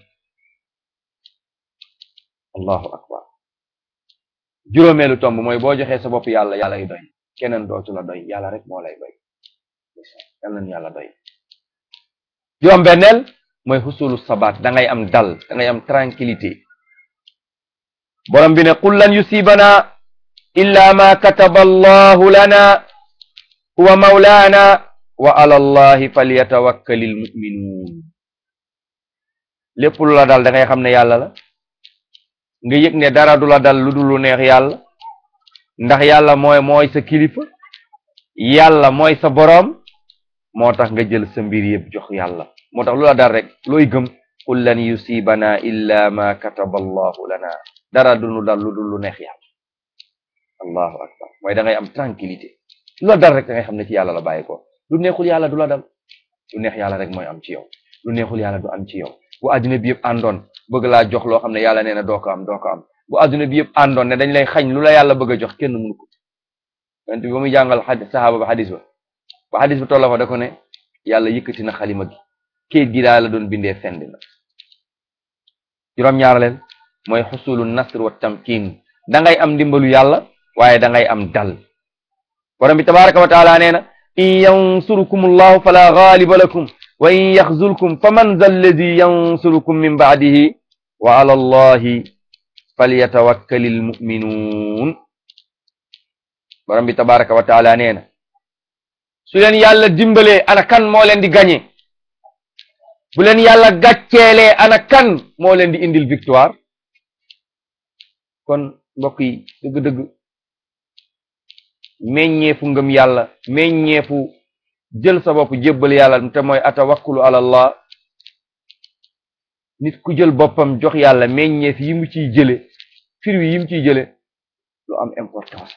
[SPEAKER 1] allahu akbar juróomeelu tomb mooy boo joxee sa bopp yàlla yàlla y doy keneen dootu la doy yàlla rek moo lay doy yàlla na yàlla doy juróom benneel mooy xusulu sabaat da ngay am dal da ngay am tranquillité borom bi ne qul lan yusibana illa ma kataba allahu lana huwa mawlaana wa ala allahi falyatawakkalil muminuun lépp lu la dal da ngay xam ne yàlla la nga yëg ne dara du la dal lu dul lu neex yàlla ndax yàlla mooy mooy sa kilifa yàlla mooy sa boroom moo tax nga jël sa mbir yëpp jox yàlla moo tax lu la dal rek looy gëm qul lan yusibana illa ma kataba allahu lana dara du nu dal lu dul lu neex yàlla allahu akbar mooy da ngay am tranquillité lu la dal rek da ngay xam ne ci yàlla la bàyyi ko lu neexul yàlla du la dal lu neex yàlla rek mooy am ci yow lu neexul yàlla du am ci yow bu adduna bi yëpp àndoon bëgg laa jox loo xam ne yàlla nee na doo ko am doo ko am bu adduna bi yëpp àndoon ne dañ lay xañ lu la yàlla bëgg a jox kenn mënu ko yonent bi ba muy jàngal xadis saxaaba ba xadis ba ba xadis ba tolla fa da ko ne yàlla yëkkati na xalima gi kayit gi daal la doon bindee fendi na juróom-ñaareel mooy xusulu nasr wa tamkin da ngay am ndimbalu yàlla waaye da ngay am dal borom bi tabaraka wa taala nee na in yansurukum allahu fala ghaliba lakum wa in yaxzulkum fa man za alladi yansurukum min baadihi wa ala allahi falyatawakkali almuminuun borom bi tabaraka wa taala nee na su leen yàlla dimbalee ana kan moo leen di gañe bu leen yàlla gàcceelee ana kan moo leen di indil victoire kon mbokk yi dëgg-dëgg meññeefu ngëm yàlla meññeefu jël sa bopp jébbal yàlla te mooy atawakkulu ala allah nit ku jël boppam jox yàlla meññeef yi mu ciy jële firwi yi mu ciy jële lu am importance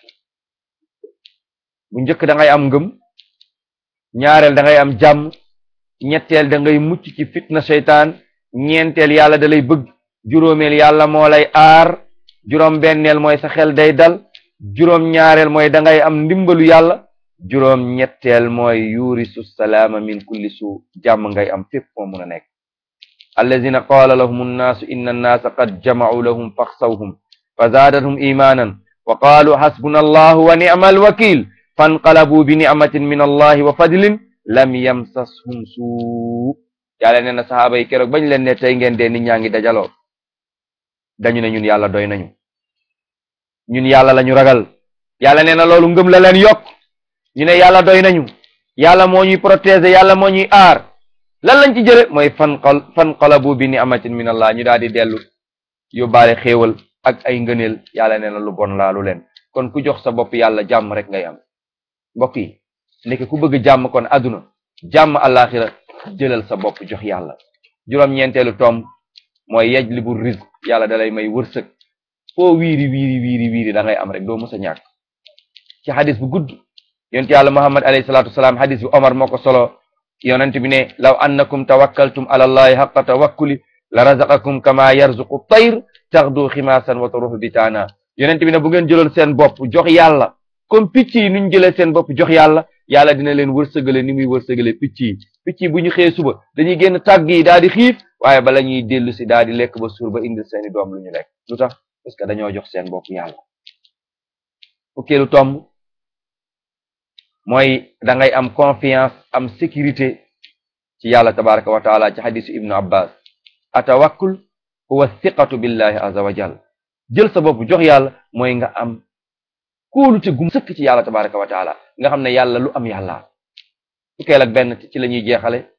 [SPEAKER 1] bu njëkk da ngay am ngëm ñaareel da ngay am jàmm ñetteel da ngay mucc ci fitna seytaan ñeenteel yàlla da lay bëgg juróomeel yàlla moo lay aar juróom benneel mooy sa xel day dal juróom ñaareel mooy da ngay am ndimbalu yàlla juróom ñetteel mooy yurisu salaama min kulli su jàmm ngay am fépp moo mun a nekk allazina qaala lahum annaasu inna annaasa qad jamacuu lahum faxsawhum fa zaadathum imaanan wa qaalu xasbuna allahu wa nicma alwakil fanqalabuu bi nicmatin min allahi wa fadlin lam yamsashum suu yàlla nee na saxaaba yi keroog bañ leen ne tey ngeen dee nit ñaa ngi dajaloo dañu ne ñun yàlla doy nañu ñun yàlla lañu ragal yàlla nee na loolu ngëm la leen yokk ñu ne yàlla doy nañu yàlla moo ñuy protéger yàlla moo ñuy aar lan lañ ci jële mooy fanqal fanqalabu bi ni'matin min allah ñu daal di dellu yóbbaale xéewal ak ay ngëneel yàlla nee na lu bon laalu leen kon ku jox sa bopp yàlla jàmm rek ngay am mbokk yi nekk ku bëgg jàmm kon àdduna jàmm àllaaxira jëlal sa bopp jox yàlla juróom-ñeenteelu tomb mooy yajlibu rizq yàlla dalay may wërsëg foo wiiri wiiri wiiri wiiri da ngay am rek doo mës a ñàkk ci xadis bu gudd yonent yàlla muhammad alayhi salaatu wasalaam xadis bi omar moo ko solo yonent bi ne law annakum tawakkaltum ala allahi haqqa tawakkuli la razaqakum kama yarzuqu tayr taxdu ximaasan wa taruhu bitaana yonent bi ne bu ngeen jëloon seen bopp jox yàlla comme picc yi nuñ jëlee seen bopp jox yàlla yàlla dina leen wërsëgale ni muy wërsëgale picc yi picc yi bu ñu xëyee suba dañuy génn tàgg yi daal di xiif waaye bala ñuy dellu si daal di lekk ba suur ba indil seeni doom lu ñu lekk lu tax parce que dañoo jox seen bopp yàlla fukkeelu tomb mooy da ngay am confiance am sécurité ci yàlla tabaraka wa taala ci xadisu ibnu abbas atawakkul huwa thiqatu billahi azza wa jal jël sa bopp jox yàlla mooy nga am kóolute gum sëkk ci yàlla tabaraka wa taala nga xam ne yàlla lu am yàlla fukkeel ak benn ci la ñuy jeexale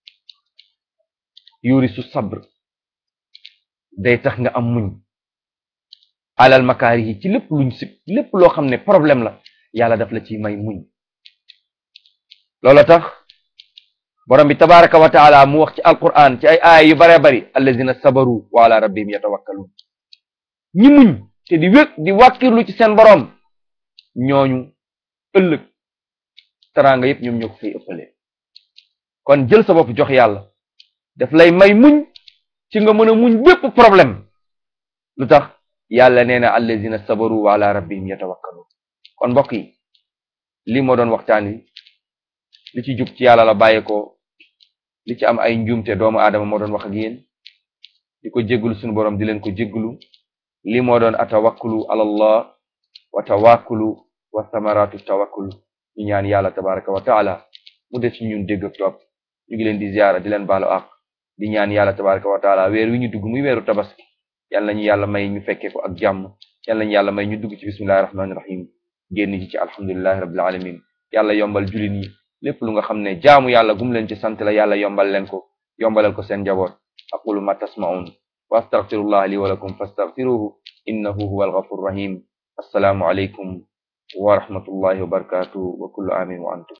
[SPEAKER 1] yurisu sabr day tax nga am muñ alal makaari yi ci lépp luñ sib lépp loo xam ne problème la yàlla daf la ci may muñ loolu tax borom bi tabaraka wa taala mu wax ci alquran ci ay aaya yu bare bari allazina sabaru wa ala rabbihim yatawakkalun ñi muñ te di wék di wàkkirlu ci seen borom ñooñu ëllëg teraanga yépp ñoom ñoo ko fay ëppale kon jël sa bopp jox yàlla daf lay may muñ ci nga mën a muñ bépp problème lu tax yàlla nee na allazina sabaru wa ala rabbihim yatawakkalun kon mbokk yi lii moo doon waxtaan wi li ci jub ci yàlla la bàyyi ko li ci am ay njuumte doomu aadama moo doon wax ak yéen di ko jégglu suñu borom di leen ko jégglu lii moo doon atawakkulu ala allah wa tawakkulu wa samaratu tawakkul ñu ñaan yàlla tabaraka wa taala mu def ci ñun dégg ak topp ñu ngi leen di ziyaara di leen baalu ak di ñaan yàlla tabaraka wa taala weer wi ñu dugg muy weeru tabaski yal nañu yàlla may ñu fekkee ko ak jàmm yal nañu yàlla may ñu dugg ci bismillahi rahmaani rahim génn ci ci alhamdulillahi rabbil alamin yàlla yombal julin yi lépp lu nga xam ne jaamu yàlla gum leen ci sant la yàlla yombal leen ko yombalal ko seen njaboot aqulu ma tasma'un wa astaghfirullah li wa lakum fastaghfiruhu innahu huwal ghafurur rahim assalaamu alaykum wa rahmatullahi wa barakatuh wa kullu amin wa antum